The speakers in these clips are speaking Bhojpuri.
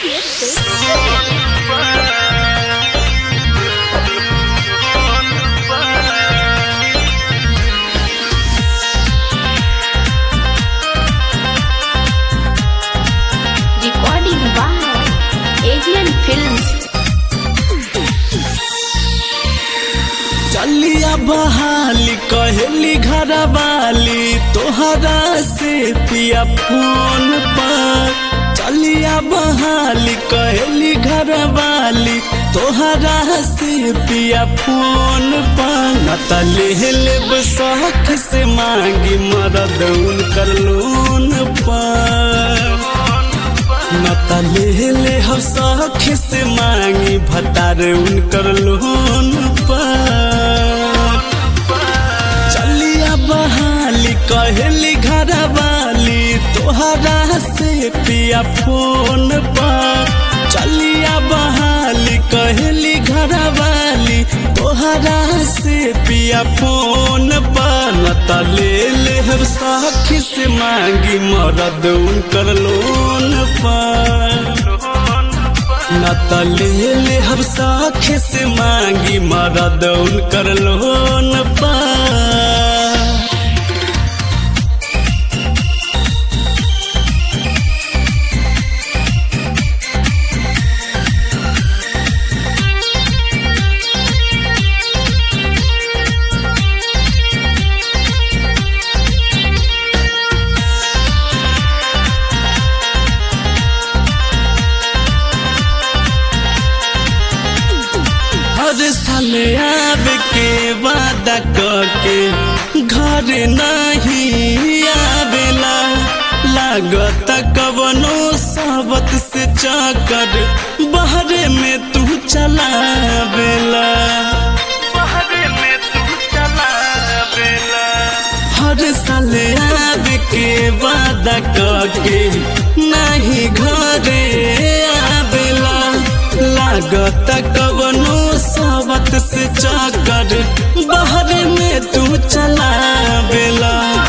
Recording by Avian Films. चलिया बहाली कहली घर वाली तोहरा से पिया फोन पर चलिया बहाली कहली घर वाली तोहरा से पिया फोन पर न त ले लेब शौक से मांगी मरद उनकर लोन पर न त ले ले हम शौक से मांगी भतार उनकर लोन पर चलिया बहाली कहली घर वाली तोहरा से पिया फोन पर चलिया बहाली कहली घर वाली तोहरा से पिया फोन पर न त ले ले हम साखी से मांगी मरद उनकर लोन पर न त ले ले हम साखी से मांगी मरद उनकर लोन पर हर साल आवे के वादा करके घर नहीं आवेला लागत कवनो साबत से चाकर बहरे में तू चलावेला हर साल आवे के वादा करके नहीं घरे आवेला लागत कवनो साबत से चाकर बहरे में तू चलावेला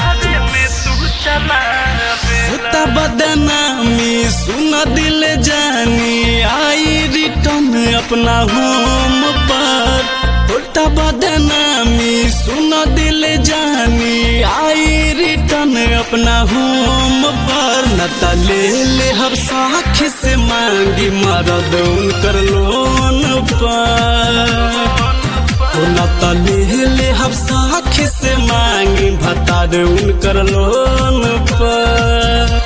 होता बदनामी सुन दिल जानी आई रिटर्न अपना होम पर होता बदनामी सुन दिल जानी आई रिटर्न अपना होम पर न त ले ले हर साख से मांगी मरद उनकर लोन पर न त ले ले हम साख से मांगी भतार उनकर लोन पर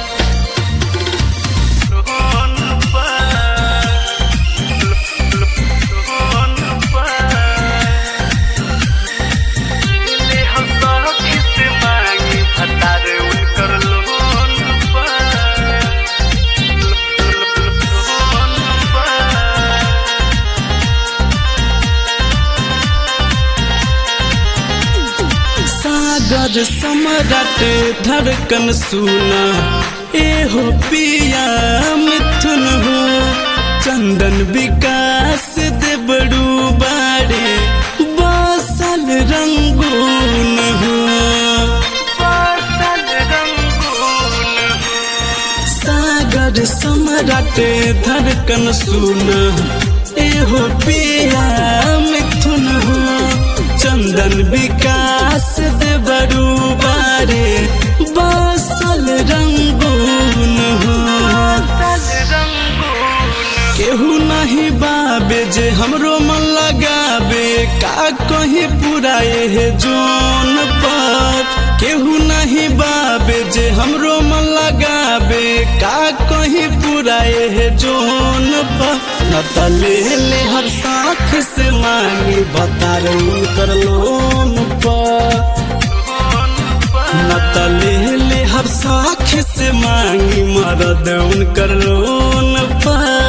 सागर सम्राट धड़कन सुना एहो पिया मिथुन हो चंदन विकास देबड़ू बाड़े बसल रंगून हो सागर सम्राट धड़कन सुना एहो पिया मिथुन हो चंदन विकास दे बड़ू बारे बसल रंगून हो केहू नहीं बाबे जे हमरो मन लगाबे का कहीं पुराए है जोन पर केहू नहीं बाबे जे हमरो मन लगाबे का कहीं पुराए है जोन पर न त ले ले हर साख से मांगी बतार उनकर लोन पर न त ले ले हर साख से मांगी मरद उनकर लोन पर